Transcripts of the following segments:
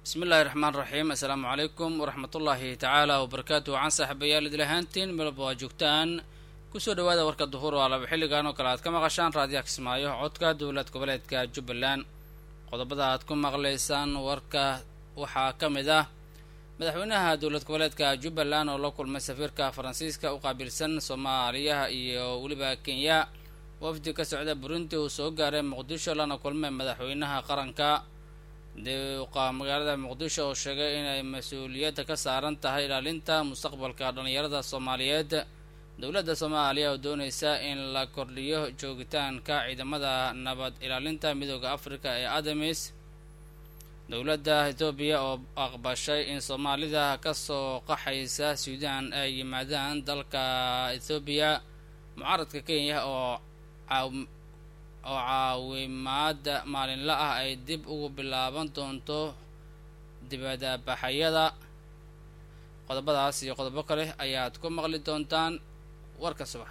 bismi illaahi raxmaan raxiim assalaamu calaykum waraxmatullaahi tacaala wabarakaatu waxaan saaxiibayaal idil ahaantiin melba waa joogtaan kusoo dhawaada warka duhur oo alaba xilligan oo kale aad ka maqashaan raadiyaha kismaayo codka dowlad goboleedka jubbaland qodobada aad ku maqlaysaan warka waxaa ka mid ah madaxweynaha dowlad goboleedka jubbaland oo la kulmay safiirka faransiiska u qaabilsan soomaaliyaha iyo weliba kenya wafdi ka socda burundi uu soo gaaray muqdisho lana kulmay madaxweynaha qaranka deuqa magaalada muqdisho oo sheegay inay mas-uuliyadda ka saaran tahay ilaalinta mustaqbalka dhallinyarada soomaaliyeed dowladda soomaaliya oo doonaysa in la kordhiyo joogitaanka ciidamada nabad ilaalinta midooda afrika ee adamis dowladda etoobiya oo aqbashay in soomaalida kasoo qaxaysa suudaan ay yimaadaan dalka ethoobiya mucaaradka kenya oo oo caawimaada maalinla ah ay dib ugu bilaaban doonto dibadabaxayada qodobadaas iyo qodobo kale ayaad ku maqli doontaan warka subax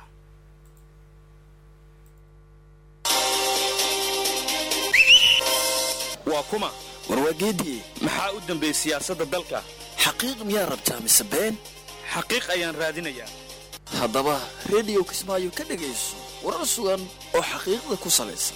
waa kuma warwaageedii maxaa u dambeey siyaasadda dalka xaqiiq miyaa rabtaa mise been xaqiiq ayaan raadinayaa haddaba rediyo kismaayo ka dhegayso warar sugan oo xaqiiqda ku salaysan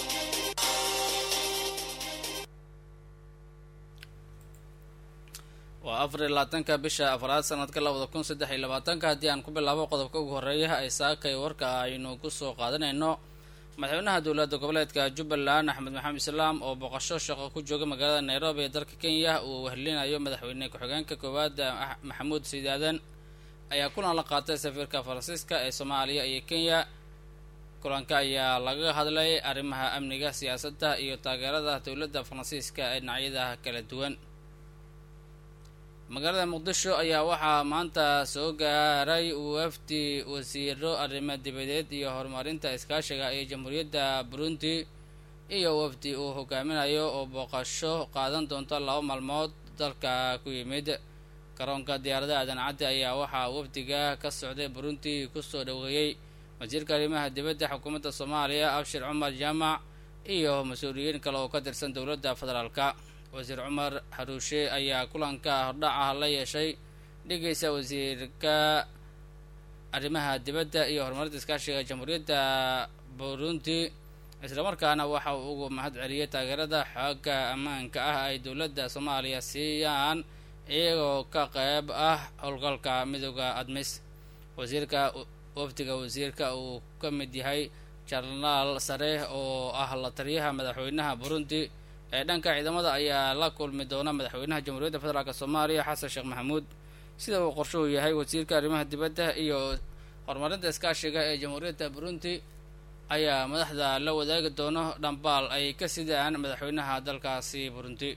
waa afar iyo labaatanka bisha afraad sanadka labada kun saddex iyo labaatanka haddii aan ku bilaabo qodobka ugu horreeya ay saakay warka aynu kusoo qaadanayno madaxweynaha dowladda goboleedka jubbaland axmed maxamed islaam oo boqosho shaqo ku jooga magaalada nairobi ee dalka kenya uu wehelinayo madaxweyne ku-xigeenka koowaad maxamuud siidaadan ayaa kulan la qaatay safiirka faransiiska ee soomaaliya iyo kenya kulanka ayaa laga hadlay arrimaha amniga siyaasadda iyo taageerada dowladda faransiiska ee dhinacyada kala duwan magaalada muqdisho ayaa waxaa maanta soo gaaray wafdi wasiiro arrimo dibadeed iyo horumarinta iskaashiga ee jamhuuriyadda burundi iyo wafdi uu hogaaminayo oo booqasho qaadan doonto laba maalmood dalka ku yimid garoonka diyaarada aadan caddi ayaa waxaa wafdiga ka socday burundi kusoo dhoweeyey wasiirka arrimaha dibadda xukuumadda soomaaliya abshir cumar jaamac iyo mas-uuliyiin kale oo ka tirsan dowladda federaalka wasiir cumar xaruushe ayaa kulanka hordhaca la yeeshay dhigaysa wasiirka arrimaha dibadda iyo horumarinta iskaashiga jamhuuriyadda burundi islamarkaana waxa uu ugu mahad celiyay taageerada xooga ammaanka ah ay dowladda soomaaliya siiyaan iyagoo ka qeyb ah howlgalka midooda admis wasiirka wafdiga wasiirka uu ka mid yahay jarnaal sare oo ah la taliyaha madaxweynaha burundi ee dhanka ciidamada ayaa la kulmi doona madaxweynaha jamhuuriyadda federaalk soomaaliya xasan sheekh maxamuud sida uu qorshuhu yahay wasiirka arrimaha dibadda iyo horumarinta iskaashiga ee jamhuuriyadda burundi ayaa madaxda la wadaagi doono dhambaal ay ka sidaan madaxweynaha dalkaasi burundi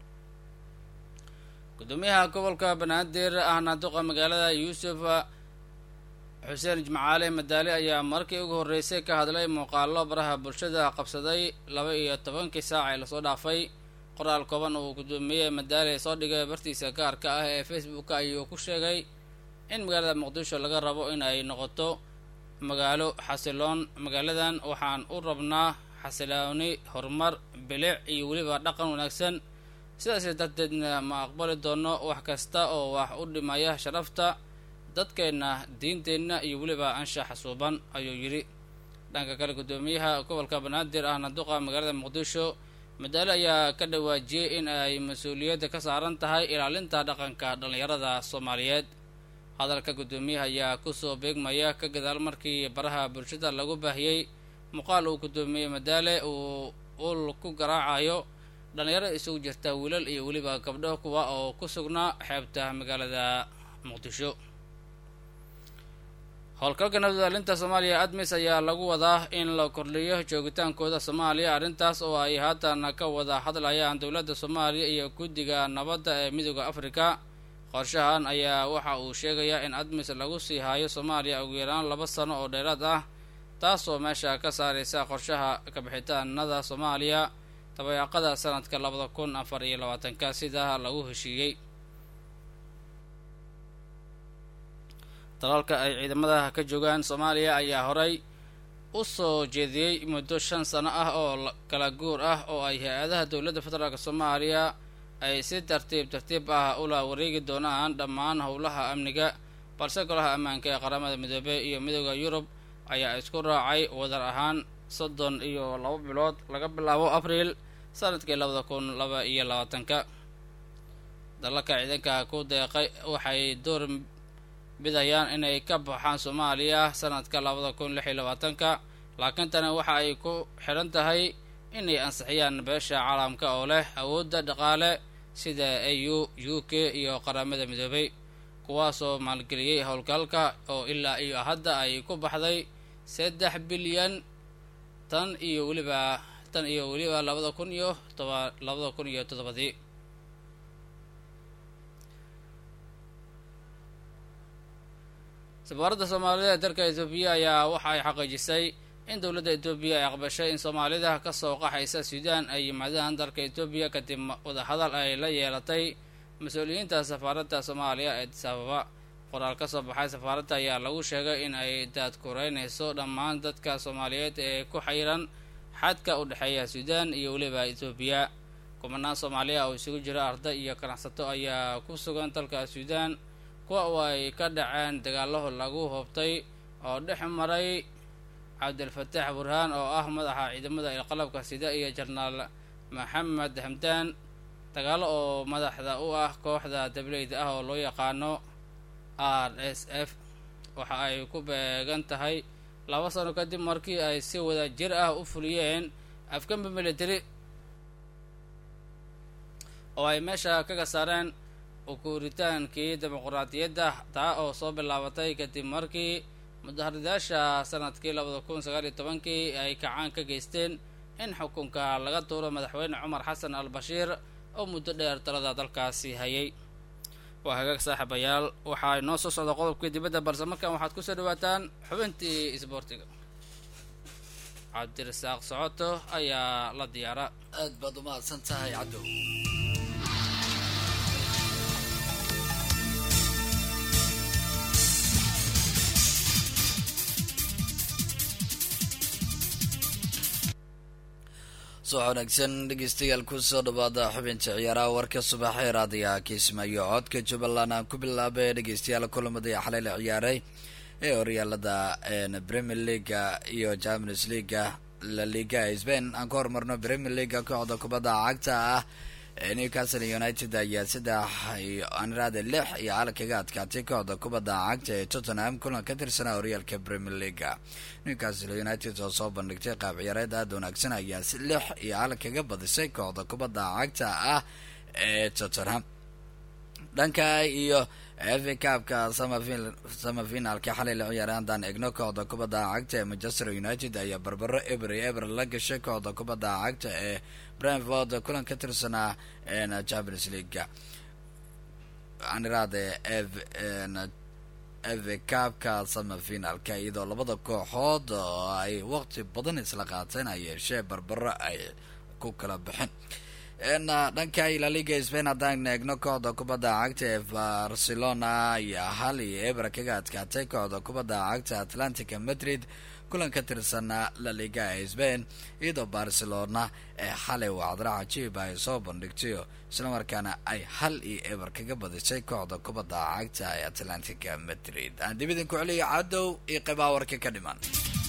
gudoomiyaha gobolka banaadir ahna duqa magaalada yuusuf xuseen jimcaale madaali ayaa markii ugu horreysay ka hadlay muuqaalo baraha bulshada qabsaday laba iyo tobankii saac ee lasoo dhaafay qoraal kooban uu gudoomiye madaali soo dhigay bartiisa gaarka ah ee facebook ayuu ku sheegay in magaalada muqdisho laga rabo in ay noqoto magaalo xasiloon magaaladan waxaan u rabnaa xasilooni horumar bilic iyo weliba dhaqan wanaagsan sidaas darteedna ma aqbali doono wax kasta oo wax u dhimaya sharafta dadkeenna diinteenna iyo weliba anshaxa suuban ayuu yidhi dhanka kale guddoomiyaha gobolka banaadir ahna duqa magaalada muqdisho madaale ayaa ka dhawaajiyey in ay mas-uuliyadda ka saaran tahay ilaalinta dhaqanka dhallinyarada soomaaliyeed hadalka guddoomiyaha ayaa kusoo beegmaya ka gadaal markii baraha bulshada lagu baahiyey muuqaal uu guddoomiye madaale uu ul ku garaacayo dhallinyaro isugu jirta wiilal iyo weliba gabdho kuwa oo ku sugnaa xeebta magaalada muqdisho howlgalka nabadaalinta soomaaliya admis ayaa lagu wadaa in la kordhiyo joogitaankooda soomaaliya arrintaas oo ay haatan ka wada hadlayaan dowladda soomaaliya iyo guddiga nabadda ee midooda afrika qorshahan ayaa waxa uu sheegayaa in admis lagu sii haayo soomaaliya ugu yaraan laba sano oo dheeraad ah taasoo meesha ka saaraysa qorshaha kabixitaanada soomaaliya dabayaaqada sanadka labada kun afar iyo labaatanka sidaa lagu heshiiyey dalalka ay ciidamada ka joogaan soomaaliya ayaa horay u soo jeediyey muddo shan sano ah oo kala guur ah oo ay hay-adaha dowladda federaalk soomaaliya ay si tartiib tartiib ah ula wareegi doonaan dhammaan howlaha amniga balse golaha ammaanka ee qaramada midoobey iyo midooda yurub ayaa isku raacay wadar ahaan soddon iyo laba bilood laga bilaabo abriil sanadkii labada kun laba iyo labaatanka dalalka ciidanka ku deeqay waxay door bidayaan inay ka baxaan soomaaliya sanadka labada kun lix iyo labaatanka laakiin tani waxa ay ku xidhan tahay inay ansixiyaan beesha caalamka oo leh awoodda dhaqaale sida a u u k iyo qaramada midoobay kuwaasoo maalgeliyey howlgalka oo ilaa iyo hadda ay ku baxday saddex bilyan tan iyo weliba tan iyo weliba labada kun iyo toba labada kun iyo toddobadii safaaradda soomaalida ee dalka etoobiya ayaa waxa ay xaqiijisay in dowladda etoobiya ay aqbashay in soomaalida kasoo qaxaysa suudaan ay yimaadaan dalka etoobiya kadib wadahadal ay la yeelatay mas-uuliyiinta safaaradda soomaaliya ee sababa qoraal ka soo baxay safaaradda ayaa lagu sheegay in ay daadkureynayso dhammaan dadka soomaaliyeed ee ku xayiran xadka u dhexeeya suudaan iyo weliba etoobiya kumanaan soomaaliya oo isugu jira arday iyo ganacsato ayaa ku sugan dalka suudaan kuwa oo ay ka dhaceen dagaalaho lagu hoobtay oo dhex maray cabdilfataax burhaan oo ah madaxa ciidamada ilqalabka sida iyo jarnaal maxamed hamdaan dagaalo oo madaxda u ah kooxda dableyda ah oo loo yaqaano r s f waxa ay ku beegan tahay laba sano kadib markii ay si wada jir ah u fuliyeen afgambi military oo ay meesha kaga saareen ukuuritaankii dimuquraadiyadda taa oo soo bilaabatay kadib markii mudaharadayaasha sanadkii labada kun sagaal iyo tobankii ay kacaan ka geysteen in xukunka laga tuuro madaxweyne cumar xasan al bashiir oo muddo dheer talada dalkaasi hayay waa hagaag saaxiibayaal waxaa inoo soo socda qodobkii dibadda balse markan waxaad kusoo dhawaataan xubintii isboortiga cabdirasaaq socoto ayaa la diyaara aad baad umahadsan tahay cadow soo wanaagsan dhegeystayaal kusoo dhawaada xubinta ciyaaraha warka subaxee raadiyaha kiismaayo codka jubbaland aan ku bilaabay dhegeystayaal kulamadii xalay la ciyaaray ee horyaalada premier leaga iyo champions leaga la liga spain aan ka hormarno premier leaga kooxda kubadda cagta ah newcastle united ayaa saddex anraade lix iyo hal kaga adkaatay kooxda kubadda cagta ee tottenham kulan ka tirsanaa horyaalka premier leaga newcastle united oo soo bandhigtay qaab ciyaareed aada wanaagsan ayaa si lix iyo hal kaga badisay kooxda kubadda cagta ah ee tottenham dhanka iyo fa cabka samafinaalka xalay la ciyaaray haddaan egno kooxda kubadda cagta ee manchester united ayaa barbaro eber iyo eber la gashay kooxda kubadda cagta ee brentford kulan ka tirsanaa champions leaga aniraade fa cabka samafinaalka iyadoo labada kooxood oo ay waqti badan isla qaateen ay yeeshee barbaro ay ku kala baxeen dhanka ilaliga spain haddaan eegno kooxda kubadda cagta ee barcelona ayaa hal iyo eber kaga adkaatay kooxda kubadda cagta atlantica madrid kulan ka tirsanaa la liga ee spain iyadoo barcelona ee xalay wacdara cajiib ay soo bandhigtayo islamarkaana ay hal iyo eber kaga badisay kooxda kubadda cagta ee atlantica madrid aan dib idinku celiyo cadow iyo qeybaha warka ka dhiman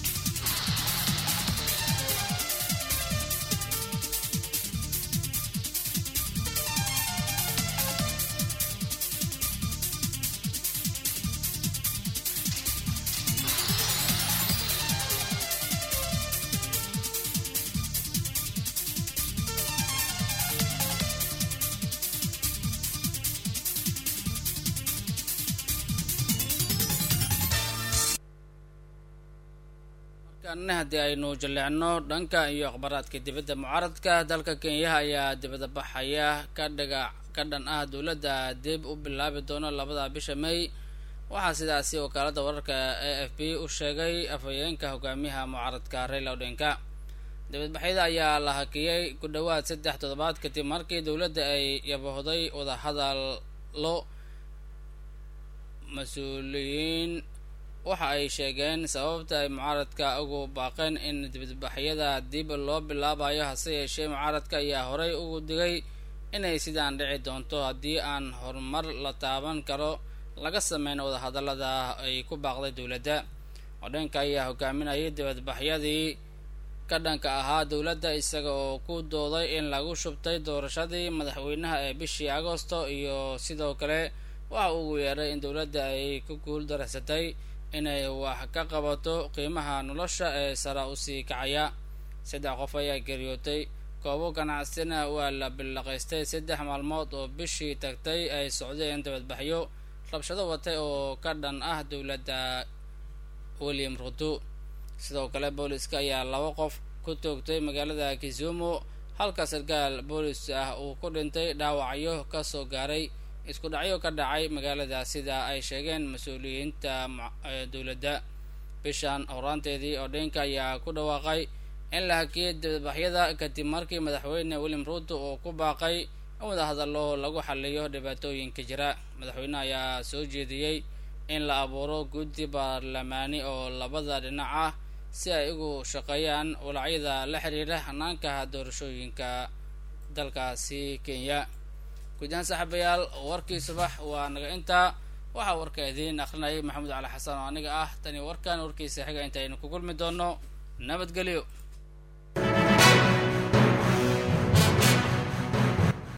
markaana haddii aynu jalleecno dhanka iyo akhbaaraadka dibadda mucaaradka dalka kenyaha ayaa dibadda baxaya ka dhaga ka dhan ah dowladda dib u bilaabi doono labada bisha may waxaa sidaasi wakaalada wararka a f b u sheegay afhayeenka hogaamiyaha mucaaradka raila odhenka dibadbaxyada ayaa la hakiyey ku dhowaad saddex toddobaad kadib markii dowladda ay yabahday wadahadallo mas-uuliyiin waxa ay sheegeen sababta ay mucaaradka ugu baaqeen in dibadbaxyada dib loo bilaabayo hase yeeshee mucaaradka ayaa horay ugu digay inay sidaan dhici doonto haddii aan horumar la taaban karo laga sameyn wadahadallada ay ku baaqday dowladda odhanka ayaa hogaaminayay dibadbaxyadii ka dhanka ahaa dowladda isaga oo ku dooday in lagu shubtay doorashadii madaxweynaha ee bishii agosto iyo sidoo kale waxa uu yeedhay in dowladda ay ku guul daraysatay inay wax ka qabato qiimaha nolosha ee sara usii kacaya saddex qof ayaa geeriyootay koobo ganacsina waa la billaqaystay saddex maalmood oo bishii tagtay ay socdeen dibadbaxyo rabshado watay oo ka dhan ah dowladda william ruto sidoo kale booliska ayaa laba qof ku toogtay magaalada kisumu halka sarkaal boolis ah uu ku dhintay dhaawacyo kasoo gaaray isku dhacyo ka dhacay magaalada sida ay sheegeen mas-uuliyiinta dowladda bishan horaanteedii odhenka ayaa ku dhawaaqay in la hakiyay dibadbaxyada kadib markii madaxweyne william ruto uu ku baaqay in wadahadallo lagu xaliyo dhibaatooyinka jira madaxweyneha ayaa soo jeediyey in la abuuro guddi baarlamaani oo labada dhinac ah si ay ugu shaqeeyaan walacyada la xiriira hanaanka doorashooyinka dalkaasi kenya guud ahaan saaxiibayaal warkii subax waa naga intaa waxaa warka idiin akrinayay maxamuud cali xasan oo aniga ah tani warkan warkiisa xiga intaynu ku kulmi doono nabadgelyo